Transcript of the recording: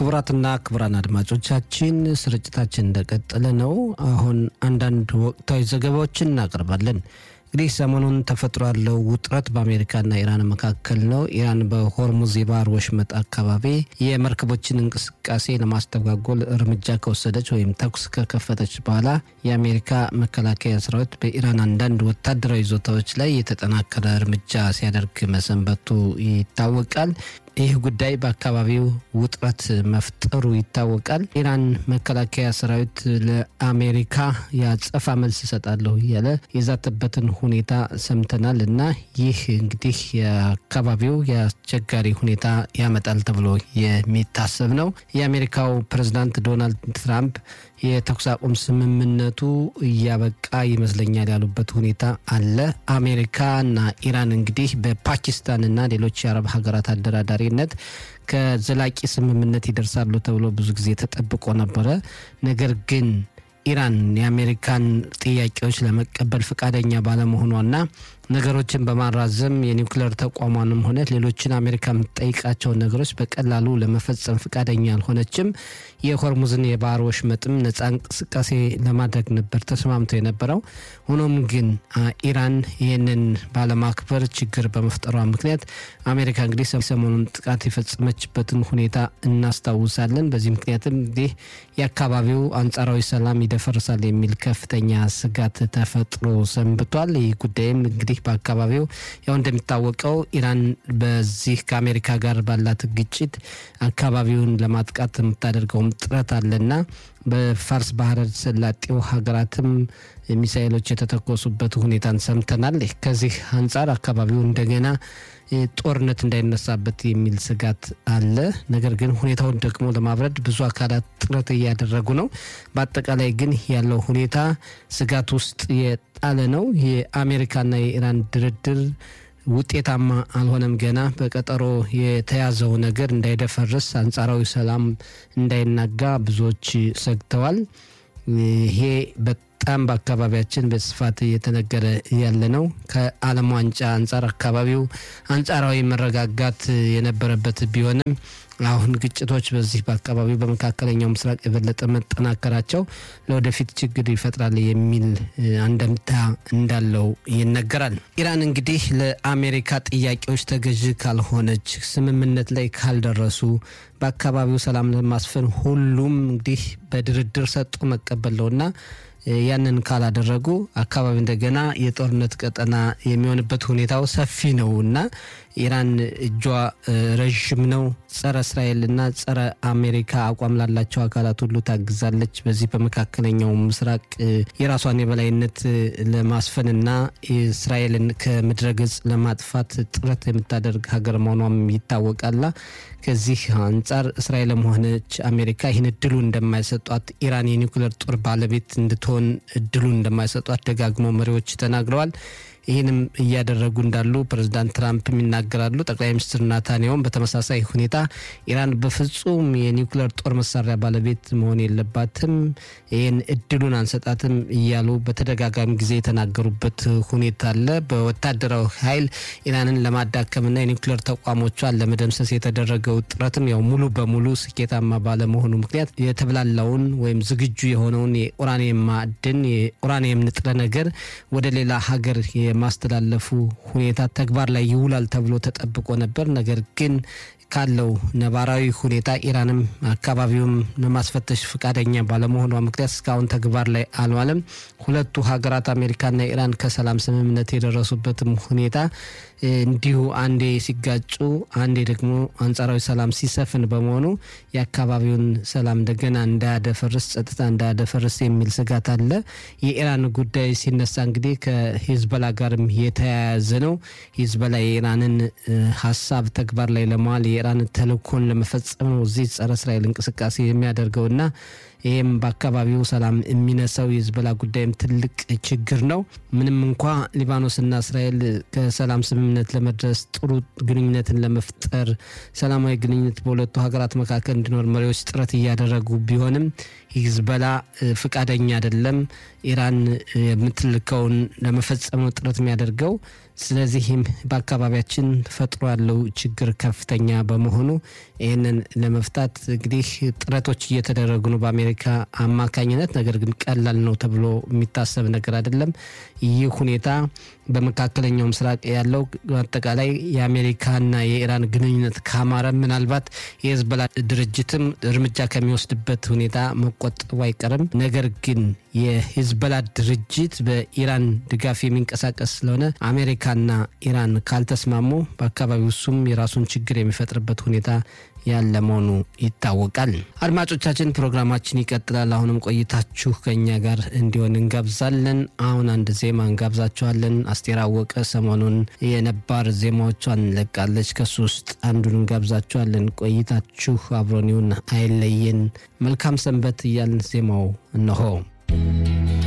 ክቡራትና ክቡራን አድማጮቻችን ስርጭታችን እንደቀጠለ ነው። አሁን አንዳንድ ወቅታዊ ዘገባዎችን እናቀርባለን። እንግዲህ ሰሞኑን ተፈጥሮ ያለው ውጥረት በአሜሪካና ኢራን መካከል ነው። ኢራን በሆርሙዝ የባህር ወሽመጥ አካባቢ የመርከቦችን እንቅስቃሴ ለማስተጓጎል እርምጃ ከወሰደች ወይም ተኩስ ከከፈተች በኋላ የአሜሪካ መከላከያ ሰራዊት በኢራን አንዳንድ ወታደራዊ ይዞታዎች ላይ የተጠናከረ እርምጃ ሲያደርግ መሰንበቱ ይታወቃል። ይህ ጉዳይ በአካባቢው ውጥረት መፍጠሩ ይታወቃል። ኢራን መከላከያ ሰራዊት ለአሜሪካ የአጸፋ መልስ እሰጣለሁ እያለ የዛተበትን ሁኔታ ሰምተናል እና ይህ እንግዲህ የአካባቢው የአስቸጋሪ ሁኔታ ያመጣል ተብሎ የሚታሰብ ነው። የአሜሪካው ፕሬዝዳንት ዶናልድ ትራምፕ የተኩስ አቁም ስምምነቱ እያበቃ ይመስለኛል ያሉበት ሁኔታ አለ። አሜሪካና ኢራን እንግዲህ በፓኪስታንና ሌሎች የአረብ ሀገራት አደራዳሪነት ከዘላቂ ስምምነት ይደርሳሉ ተብሎ ብዙ ጊዜ ተጠብቆ ነበረ። ነገር ግን ኢራን የአሜሪካን ጥያቄዎች ለመቀበል ፈቃደኛ ባለመሆኗና ነገሮችን በማራዘም የኒውክሌር ተቋሟንም ሆነ ሌሎችን አሜሪካ የምትጠይቃቸውን ነገሮች በቀላሉ ለመፈጸም ፈቃደኛ አልሆነችም። የሆርሙዝን የባህር ወሽመጥም ነጻ እንቅስቃሴ ለማድረግ ነበር ተስማምተው የነበረው። ሆኖም ግን ኢራን ይህንን ባለማክበር ችግር በመፍጠሯ ምክንያት አሜሪካ እንግዲህ ሰሞኑን ጥቃት የፈጸመችበትን ሁኔታ እናስታውሳለን። በዚህ ምክንያትም እንግዲህ የአካባቢው አንጻራዊ ሰላም ይደፈርሳል የሚል ከፍተኛ ስጋት ተፈጥሮ ሰንብቷል። ይህ ጉዳይም እንግዲህ በአካባቢው ያው እንደሚታወቀው ኢራን በዚህ ከአሜሪካ ጋር ባላት ግጭት አካባቢውን ለማጥቃት የምታደርገውም ጥረት አለና በፋርስ ባህረ ሰላጤው ሀገራትም ሚሳኤሎች የተተኮሱበት ሁኔታን ሰምተናል። ከዚህ አንጻር አካባቢው እንደገና ጦርነት እንዳይነሳበት የሚል ስጋት አለ። ነገር ግን ሁኔታውን ደግሞ ለማብረድ ብዙ አካላት ጥረት እያደረጉ ነው። በአጠቃላይ ግን ያለው ሁኔታ ስጋት ውስጥ የጣለ ነው። የአሜሪካና የኢራን ድርድር ውጤታማ አልሆነም። ገና በቀጠሮ የተያዘው ነገር እንዳይደፈርስ፣ አንጻራዊ ሰላም እንዳይናጋ ብዙዎች ሰግተዋል። ይሄ በጣም በአካባቢያችን በስፋት እየተነገረ ያለ ነው። ከዓለም ዋንጫ አንጻር አካባቢው አንጻራዊ መረጋጋት የነበረበት ቢሆንም አሁን ግጭቶች በዚህ በአካባቢው በመካከለኛው ምስራቅ የበለጠ መጠናከራቸው ለወደፊት ችግር ይፈጥራል የሚል አንደምታ እንዳለው ይነገራል። ኢራን እንግዲህ ለአሜሪካ ጥያቄዎች ተገዥ ካልሆነች፣ ስምምነት ላይ ካልደረሱ በአካባቢው ሰላም ለማስፈን ሁሉም እንግዲህ በድርድር ሰጥቶ መቀበል ነውና ያንን ካላደረጉ አካባቢ እንደገና የጦርነት ቀጠና የሚሆንበት ሁኔታው ሰፊ ነው እና ኢራን እጇ ረዥም ነው። ጸረ እስራኤልና ጸረ አሜሪካ አቋም ላላቸው አካላት ሁሉ ታግዛለች። በዚህ በመካከለኛው ምስራቅ የራሷን የበላይነት ለማስፈንና እስራኤልን ከምድረ ገጽ ለማጥፋት ጥረት የምታደርግ ሀገር መሆኗም ይታወቃልና ከዚህ አንጻር እስራኤልም ሆነች አሜሪካ ይህን እድሉ እንደማይሰጧት ኢራን የኒውክሌር ጦር ባለቤት እንድትሆን እድሉ እንደማይሰጧት ደጋግሞ መሪዎች ተናግረዋል። ይህንም እያደረጉ እንዳሉ ፕሬዚዳንት ትራምፕም ይናገራሉ። ጠቅላይ ሚኒስትር ናታንያሁም በተመሳሳይ ሁኔታ ኢራን በፍጹም የኒውክሌር ጦር መሳሪያ ባለቤት መሆን የለባትም፣ ይህን እድሉን አንሰጣትም እያሉ በተደጋጋሚ ጊዜ የተናገሩበት ሁኔታ አለ። በወታደራዊ ኃይል ኢራንን ለማዳከምና የኒውክሌር ተቋሞቿን ለመደምሰስ የተደረገው ጥረትም ያው ሙሉ በሙሉ ስኬታማ ባለመሆኑ ምክንያት የተብላላውን ወይም ዝግጁ የሆነውን የኡራኒየም ማዕድን የኡራኒየም ንጥረ ነገር ወደ ሌላ ሀገር የማስተላለፉ ሁኔታ ተግባር ላይ ይውላል ተብሎ ተጠብቆ ነበር። ነገር ግን ካለው ነባራዊ ሁኔታ ኢራንም አካባቢውም ለማስፈተሽ ፈቃደኛ ባለመሆኗ ምክንያት እስካሁን ተግባር ላይ አልዋለም። ሁለቱ ሀገራት አሜሪካና ኢራን ከሰላም ስምምነት የደረሱበትም ሁኔታ እንዲሁ አንዴ ሲጋጩ፣ አንዴ ደግሞ አንጻራዊ ሰላም ሲሰፍን በመሆኑ የአካባቢውን ሰላም እንደገና እንዳያደፈርስ፣ ጸጥታ እንዳያደፈርስ የሚል ስጋት አለ። የኢራን ጉዳይ ሲነሳ እንግዲህ ከሂዝበላ ጋርም የተያያዘ ነው። ሂዝበላ የኢራንን ሀሳብ ተግባር ላይ ለመዋል የኢራን ተልእኮን ለመፈጸም ነው እዚህ ጸረ እስራኤል እንቅስቃሴ የሚያደርገውና ይህም በአካባቢው ሰላም የሚነሳው የሂዝቦላ ጉዳይም ትልቅ ችግር ነው። ምንም እንኳ ሊባኖስና እስራኤል ከሰላም ስምምነት ለመድረስ ጥሩ ግንኙነትን ለመፍጠር ሰላማዊ ግንኙነት በሁለቱ ሀገራት መካከል እንዲኖር መሪዎች ጥረት እያደረጉ ቢሆንም ሂዝቦላ ፍቃደኛ አይደለም። ኢራን የምትልከውን ለመፈጸም ነው ጥረት የሚያደርገው። ስለዚህም በአካባቢያችን ተፈጥሮ ያለው ችግር ከፍተኛ በመሆኑ ይህንን ለመፍታት እንግዲህ ጥረቶች እየተደረጉ ነው በአሜሪካ አማካኝነት። ነገር ግን ቀላል ነው ተብሎ የሚታሰብ ነገር አይደለም። ይህ ሁኔታ በመካከለኛው ምስራቅ ያለው አጠቃላይ የአሜሪካና የኢራን ግንኙነት ካማረ ምናልባት የህዝቦላ ድርጅትም እርምጃ ከሚወስድበት ሁኔታ መቆጠቡ አይቀርም። ነገር ግን የሂዝቦላ ድርጅት በኢራን ድጋፍ የሚንቀሳቀስ ስለሆነ አሜሪካና ኢራን ካልተስማሙ በአካባቢው እሱም የራሱን ችግር የሚፈጥርበት ሁኔታ ያለ መሆኑ ይታወቃል። አድማጮቻችን ፕሮግራማችን ይቀጥላል። አሁንም ቆይታችሁ ከኛ ጋር እንዲሆን እንጋብዛለን። አሁን አንድ ዜማ እንጋብዛችኋለን። አስቴር አወቀ ሰሞኑን የነባር ዜማዎቿን እንለቃለች። ከሱ ውስጥ አንዱን እንጋብዛችኋለን። ቆይታችሁ አብሮን ይሁን፣ አይለየን። መልካም ሰንበት እያልን ዜማው እነሆ